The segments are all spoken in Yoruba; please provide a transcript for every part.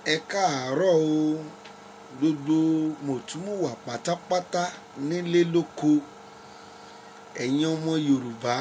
ẹ káàárọ̀ o gbogbo mọ̀túmùwà pátápátá nílé lóko ẹ̀yin ọmọ yorùbá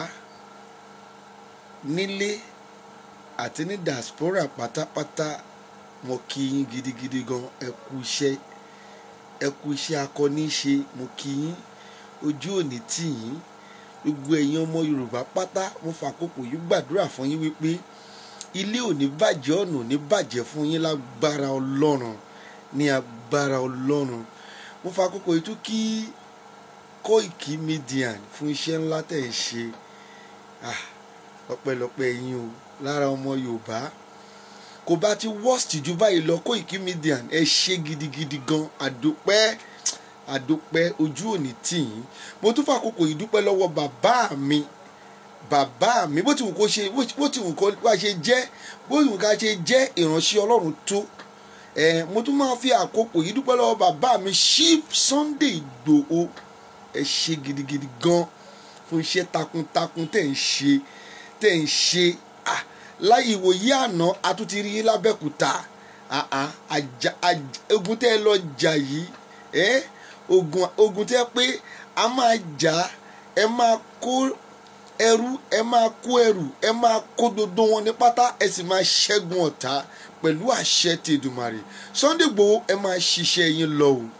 nílé àti ní diaspora pátápátá mo kí yín gidigidi gan ẹ kú iṣẹ́ ẹ kú iṣẹ́ akọni ṣe mo kí yín ojú òní tì yín gbogbo ẹ̀yin ọmọ yorùbá pátá mo fàkókò yìí gbàdúrà fún yín wípé ilé ò ní bàjẹ́ ọ̀nà ò ní bàjẹ́ fún yín lágbára ọlọ́run ní agbára ọlọ́run mo fàkókò yìí tún kí Koiki Media fún iṣẹ́ ńlá tẹ̀ ń ṣe ah ọpẹ́lọpẹ́ yín o lára ọmọ yorùbá kò bá ti worst jù báyìí lọ Koiki Media ẹ ṣe gidigidi gan àdópẹ́ àdópẹ́ ojú òní tì yín mo tún fàkókò yìí dúpẹ́ lọ́wọ́ bàbá mi bàbá mi bó ti wù kó ṣe bó ti wù kó wá ṣe jẹ́ bó ti wù ká ṣe jẹ́ ìránṣẹ́ ọlọ́run tó ẹ mo tún máa fi àkókò yìí dúpẹ́ lọ́wọ́ bàbá mi Chief Sunday Ìgbòho ẹ ṣe gidigidi gan fún iṣẹ́ takuntakun tẹ̀ ń ṣe tẹ̀ ń ṣe ah láyé ìwòye àná a tún ti rí yín lábẹ́kúta ah ah àjà ogun tẹ́ ẹ lọ jà yìí ẹ ogun ogun tẹ́ pé a máa jà ẹ máa kó ẹrú ẹ máa kó ẹrù ẹ máa kó dodo wọn ní pátá ẹ sì máa ṣẹ́gun ọ̀tá pẹ̀lú àṣẹ ti Èdùmàrè Sunday Igboho ẹ máa ṣiṣẹ́ yín lọ o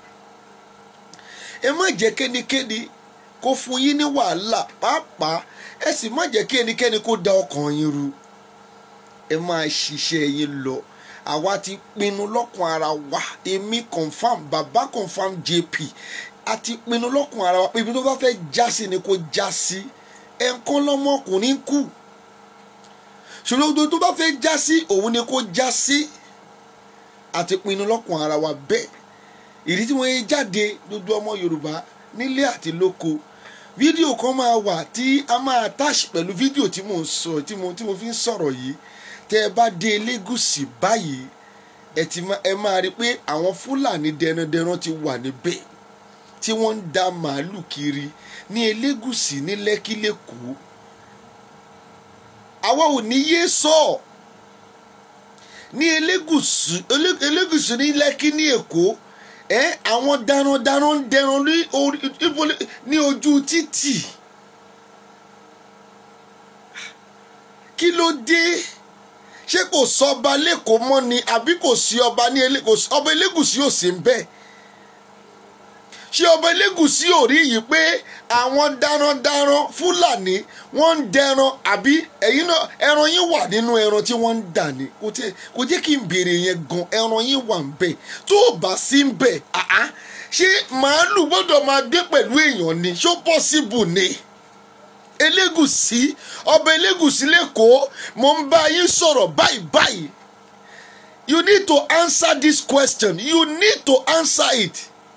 ẹ má jẹ́ kẹ́nikẹ́ni kó fún yín ní wàhálà pàápàá ẹ sì má jẹ́ kí ẹnikẹ́ni kó da ọkàn yín ru ẹ máa ṣiṣẹ́ yín lọ àwa ti pinnu lọ́kàn ara wa èmi confam bàbá confam JP a ti pinnu lọ́kàn ara wa pé ibi tó bá fẹ́ já sí ni kó já sí ẹ̀ńkán lọ́mọkùnrin kù ṣòro tó bá fẹ́ já sí òun ni kó já sí a ti pinnu lọ́kàn ara wa bẹ́ẹ̀ ìdí tí wọ́n yé jáde gbogbo ọmọ Yorùbá nílé àti lóko fídíò kan máa wà tí a máa attach pẹ̀lú fídíò tí mo ń sọ tí mo tí mo fi ń sọ̀rọ̀ yìí tẹ́ ẹ bá dé Elégùṣì báyìí ẹ ti ẹ máa rí i pé àwọn Fúlàní dẹrandẹran ti wà níbẹ̀ tí wọ́n ń da màálù kiri ní Elégùṣì ní Lẹ́kí lẹ́kọ̀ọ́ àwa ò ní yé sọ ní Elégùṣì Elégùṣì ní Lẹ́kí ní Èkó ẹ àwọn darandaran ń dẹran ní ojú títì kí ló dé ṣé kò sọba lẹ́kọ̀ọ́ mọ́ ni àbí kò sí ọba ní ọba Elégùṣì ò sí ń bẹ́ẹ̀ ṣé ọba Elégùṣì ò rí yìí pé àwọn darandaran Fúlàní wọ́n ń dẹran àbí ẹ̀yin náà ẹran yín wà nínú ẹran tí wọ́n ń dà ní kò jẹ́ kí n béèrè yẹn gan ẹran yín wà ń bẹ̀ tó o bá sí ń bẹ̀ àá ṣé màálù gbọ́dọ̀ máa gbé pẹ̀lú èèyàn ni ṣó pọ́síbù ni Elégùṣì ọba Elégùṣì lẹ́kọ̀ọ́ mo ń bá yín sọ̀rọ̀ báyìí báyìí you need to answer this question you need to answer it.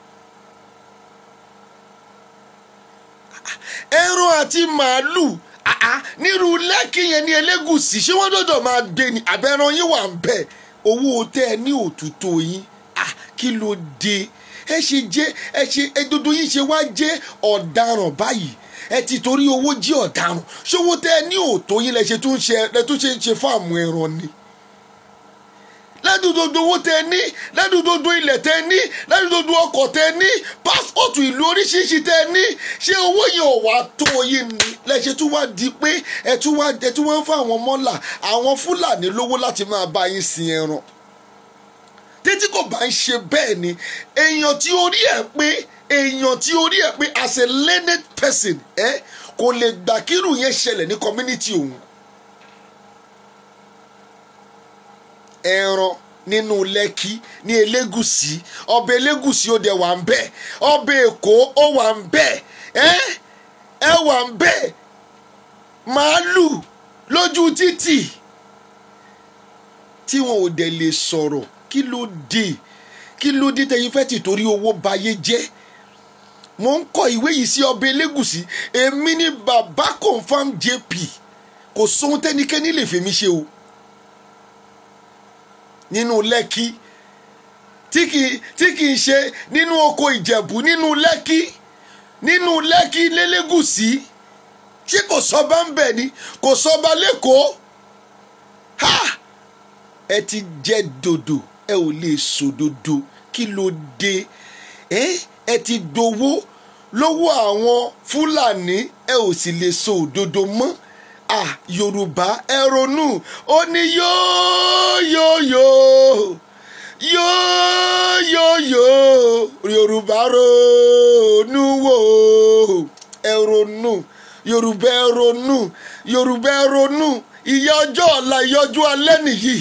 ẹran àti màálù nírú lẹ́kì yẹn ní Elégùṣì ṣé wọ́n dọ̀dọ̀ máa gbé ni àbẹ̀ràn yín wà ń bẹ̀ owó tẹ́ ẹ ní òtútù yín kí ló dé ẹ ṣe jẹ́ ẹ ṣe ẹdodo yín ṣe wá jẹ́ ọ̀daràn báyìí ẹ ti torí owó jí ọ̀daràn ṣówó tẹ́ ẹ ní òtó yín lẹ ṣe tún ṣe lẹ tún ṣe ń ṣe fáàmù ẹran ni ládùúgbò owó tẹ ní ládùúgbò ilẹ̀ tẹ ní ládùúgbò ọkọ̀ tẹ ní pásítọ̀tù ìlú oríṣiríṣi tẹ ní ṣé owó yẹn ò wá tó yín ni lẹ́sẹ̀ tún wá di pé ẹ tún wá ẹ tún wá ń fún àwọn mọ́là àwọn fúlàní lówó láti máa bá yín sin ẹran títí kò bá ń ṣe bẹ́ẹ̀ ni èèyàn tí orí ẹ̀ pé èèyàn tí orí ẹ̀ pé as a learned person ẹ kò lè gbà kírù yẹn ṣẹlẹ̀ ní community òun ẹran nínú lẹ́kí ní elégùsì ọbẹ̀ elégùsì ó dẹ̀ wà ń bẹ̀ ọbẹ̀ èkó ó wà ń bẹ̀ ẹ́ ẹ wà ń bẹ̀ màálù lójú títì tí wọn ò dẹ̀ lè sọ̀rọ̀ kí ló dé kí ló dé tẹ̀yìn fẹ́ tìtorí owó bayé jẹ́ mo ń kọ ìwé yìí sí ọbẹ̀ elégùsì èmi ní bàbá confam jp kò sóhun tẹ́nikẹ́ni lè fèmí ṣe o nínú lẹ́kí tí kì tí kì í ṣe nínú oko ìjẹ̀bú nínú lẹ́kí nínú lẹ́kí lélégùsì ṣé kò sọba ń bẹ̀ ni kò sọba lẹ́kọ̀ọ́ ha ẹ ti jẹ dòdò ẹ ò lè sòdodo kí ló dé ẹ ẹ ti gbowó lọ́wọ́ àwọn fúlàní ẹ ò sì lè sọ òdodo mọ́ à yorùbá ẹ ronú ó ní yóòyóòyó yóòyóòyó yorùbá ronú wò ẹ ronú yorùbá ẹ ronú yorùbá ẹ ronú ìyà ọjọ́ ọ̀la ìyà ọjọ́ alẹ́ nìyí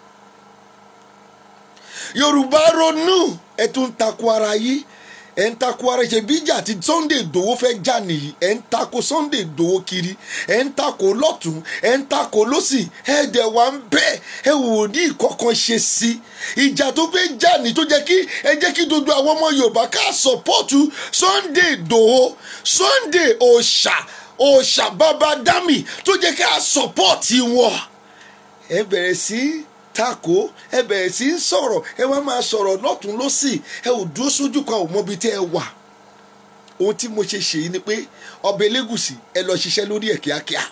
yorùbá ronú ẹ tún ń takò ara yìí ẹ ń takò ara ṣe bí ìjà tí Sunday Igboho fẹ́ jà nìyí ẹ ń takò Sunday Igboho kiri ẹ ń takò lọ́tún ẹ ń takò lọ́sì ẹ dẹ̀ wá ń bẹ́ ẹ wò ní ìkọ̀kan ṣe sí ìjà tó fẹ́ jà ní tó jẹ́ kí ẹ jẹ́ kí gbogbo àwọn ọmọ Yorùbá ká sọ̀pọ̀tù Sunday Igboho Sunday òòṣà òòṣà bàbá dami tó jẹ́ ká sọ̀pọ̀tì wọn ẹ bẹ̀rẹ̀ sí tako ẹ bẹ̀rẹ̀ sí í sọ̀rọ̀ ẹ wá máa sọ̀rọ̀ lọ́tún lọ́sì ẹ ò dúró sójú kan ò mọbi tẹ́ ẹ wà ohun tí mo ṣe ṣe yìí ni pé ọba elégùsì ẹ lọ ṣiṣẹ́ lórí ẹ̀ kíákíá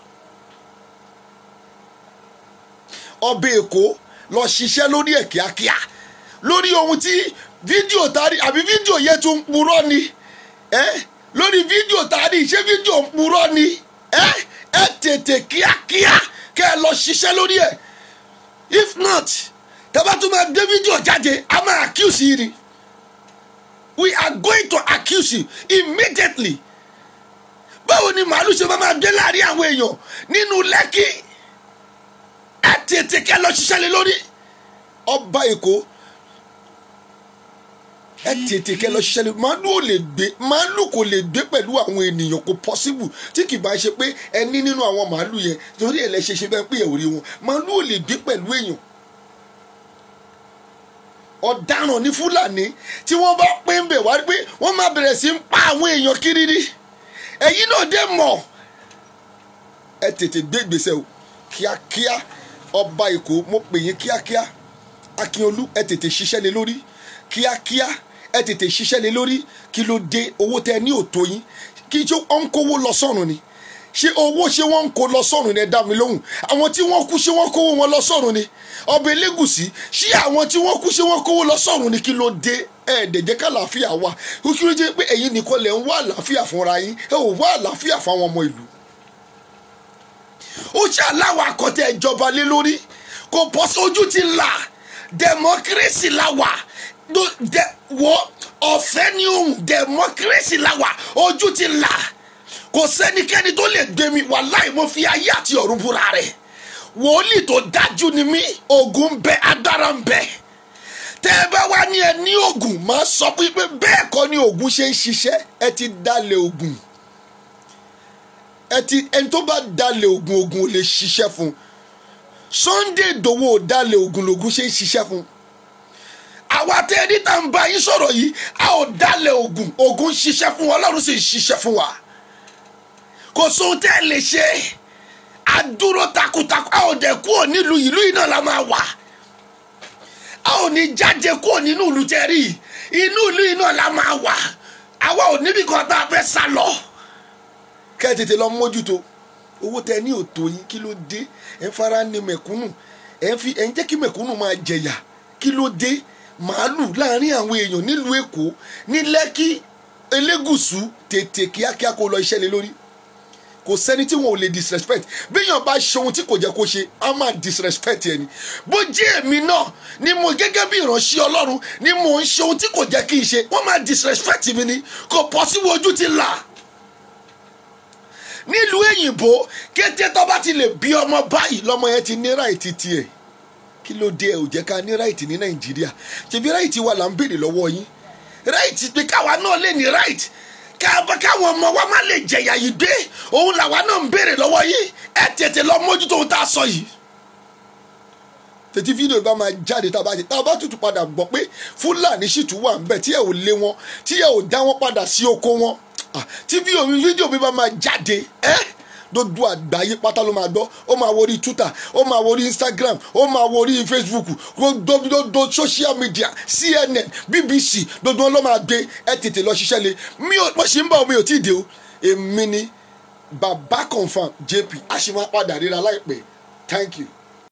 ọba èkó lọ ṣiṣẹ́ lórí ẹ̀ kíákíá lórí ohun tí fídíò tari àbí fídíò yẹn tún ń purọ́ ni ẹ lórí fídíò tari ṣé fídíò ń purọ́ ni ẹ ẹ tètè kíákíá kẹ́ ẹ lọ ṣiṣẹ́ lórí ẹ̀ if not tẹ́bá tún máa gbé fídíò jáde a máa accuse yìí ni we are going to accuse you immediately báwo ni màálù ṣe máa máa gbé láàrin àwọn èèyàn nínú lẹ́kì ẹ tètè kẹ́ lọ ṣiṣẹ́ lé lórí ọba èkó ẹ tètè kẹ́ lọ ṣiṣẹ́ lé màálù ò lè gbé màálù kò lè gbé pẹ̀lú àwọn ènìyàn kò possible tí kì bá ṣe pé ẹ ní nínú àwọn màálù yẹn torí ẹ̀ lẹ́ ṣe ṣe bẹ́ẹ̀ pé ẹ̀ ò rí wọn màálù ò lè gbé pẹ̀lú èèyàn ọ̀daràn ní fúlàní tí wọ́n bá pé ń bẹ̀ wá pé wọ́n máa bẹ̀rẹ̀ sí ń pa àwọn èèyàn kiri rí ẹ̀yin náà dé mọ̀ ẹ tètè gbé ìgbésẹ̀ o kíákíá ọba èkó mo pè yín kíákíá akínolú ẹ tètè ṣiṣẹ́ lé lórí kíákíá ẹ tètè ṣiṣẹ́ lé lórí kí ló dé owó tẹ ní òtó yín kí ṣé ó ń kówó lọ sọ́run ni ṣé owó ṣé wọ́n ń kó lọ sọ́run ni ẹ dá mi lóhùn àwọn tí wọ́n kú ṣé wọ́n kówó wọn lọ sọ́run ni ọba elégùsì ṣé àwọn tí wọ́n kú ṣé wọ́n kówó lọ sọ́run ni kí ló dé ẹ̀ẹ́dẹ̀jẹ̀ kàlàáfíà wà ó kí ló jẹ́ pé ẹ̀yin nìkan lẹ̀ ń wá àlàáfíà fúnra yín ẹ ò wá àlàáfíà fáwọn ọmọ ìlú ó ṣàláwọ̀ àkọ́tẹ̀ ìjọba lé lórí kò bọ́ sójú ti là democracy la wà wọ́ ọ̀fẹ́ ni òun democracy la wà ojú ti là kò sẹ́nikẹ́ni tó lè gbé mi wàláì mo fi ayé àti ọ̀run búra rẹ̀ wòlíì tó dájú ni mí ogun ń bẹ agbára ń bẹ tẹ́ ẹ bá wá ní ẹ ní ogun máa sọ pé bẹ́ẹ̀ kọ́ ni ogun ṣe ń ṣiṣẹ́ ẹ ti dalẹ̀ ogun ẹ ti ẹni tó bá dalẹ̀ ogun ogun ò lè ṣiṣẹ́ fún Sunday Igboho ò dalẹ̀ ogun lògùn ṣe ń ṣiṣẹ́ fún àwa tẹ́ ẹni tá ń bá yín sọ̀rọ̀ yìí a ò dalẹ̀ ogun ogun ń ṣiṣẹ́ fún wa Ọlọ́run sì ń ṣiṣẹ́ fún wa kò sóhun tẹ́ ẹ lè ṣe àdúró takuntakun a ò dẹ̀ kúrò nílùú ìlú yìí náà la máa wà a ò ní jáde kúrò nínú ìlú tẹ́rì inú ìlú yìí náà la máa wà àwa ò níbi kan tá a fẹ́ sá lọ. kẹ́ ẹ tètè lọ mójútó owó tẹ ní òtò yín kí ló dé ẹ ń fara ní mẹ̀kúnnù ẹ ń fi ẹ ń jẹ́ kí mẹ̀kúnnù máa jẹ̀yà kí ló dé màálù láàrin àwọn èèyàn nílùú èkó ní lẹ́kí elégùsù tètè kíákíá kó lọ iṣẹ́ lé lórí kò sẹ́ni tí wọn ò lè disrespect béèyàn bá ṣe ohun tí kò jẹ́ kó ṣe á máa disrespect ẹni bó jẹ́ èmi náà ni mo gẹ́gẹ́ bí ìránṣẹ́ ọlọ́run ni mo ń ṣe ohun tí kò jẹ́ kí n ṣe wọ́n máa disrespect mi ni kò pọ̀ sí ojú ti là nílùú èyìnbó kété tó bá ti lè bí ọmọ báyìí lọ́mọ yẹn ti ní ráìtì tiẹ̀ kí ló dé ẹ ò jẹ́ ká ní ráìtì ní nàìjíríà ṣebí ráìtì wa là ń béèrè lọ́wọ́ yín ráìtì pé káwa náà lè ní ráìtì káwọn ọmọ wa má lè jẹ̀yà yìí dé òun làwa náà ń béèrè lọ́wọ́ yìí ẹ tètè lọ mójútó ohun tá a sọ yìí. tètè fídíò bá máa jáde tá a bá jẹ tá a bá tutù padà gbọ́ pé fúlàní sì tún wà ńbẹ̀ tí ẹ ò lé wọn tí ẹ ò dá wọn padà sí oko wọn tí fídíò mi bá máa jáde ẹ dodo àgbáyé pátá ló máa gbọ́ ó máa wo orí twitter ó máa wo orí instagram ó máa wo orí facebook dodo social media cnn bbc dodo wọn ló máa gbé ẹ tètè lọ ṣiṣẹ́ lé mi ò mo ṣì ń bọ̀ mi ò tí ì dé o èmi ni baba confam jp a ṣì máa padà ríra láìpẹ́ thank you.